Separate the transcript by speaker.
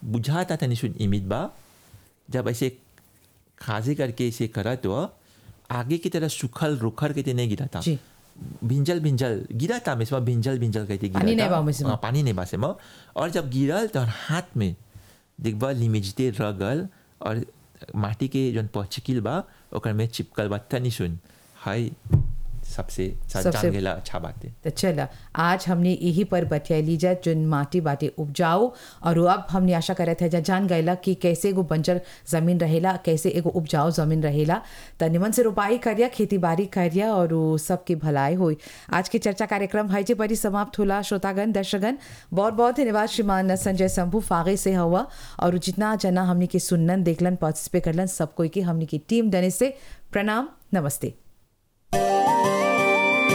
Speaker 1: बुझाता तनी सुन इमित बा जब ऐसे खाजे करके ऐसे करा तो आगे की तरह सुखल रुखर के नहीं गिरा था
Speaker 2: जी।
Speaker 1: भिंजल भिंजल गिरा था मैं भिंजल भिंजल कहते गिरा
Speaker 2: पानी
Speaker 1: था।
Speaker 2: नहीं बा उसमें।
Speaker 1: हाँ, पानी नहीं बा से में और जब गिरल तो हाथ में देखबा लिमिजते रगल और माटी के जौन पचिकिल बा ओकर में चिपकल बा तनी सुन हाय सबसे
Speaker 2: सबसे-
Speaker 1: जान गेला अच्छा बात है
Speaker 2: तो चला आज हमने यही पर बतियाली जा जोन माटी बाटे उपजाऊ और अब हमने आशा करे थे जा जान गएला कि कैसे एगो बंजर जमीन रहेला कैसे एगो उपजाऊ जमीन रहेला त निमन से रोपाई करिया खेती बाड़ी करिया और उ सबके भलाई होई आज के चर्चा कार्यक्रम है जे बड़ी समाप्त होला श्रोतागण दर्शकगण बहुत बहुत धन्यवाद श्रीमान संजय शंभू फागे से हुआ और जितना जना हमने के सुनन देखलन पार्टिसिपेट करलन सब कोई के हमने की टीम डने से प्रणाम नमस्ते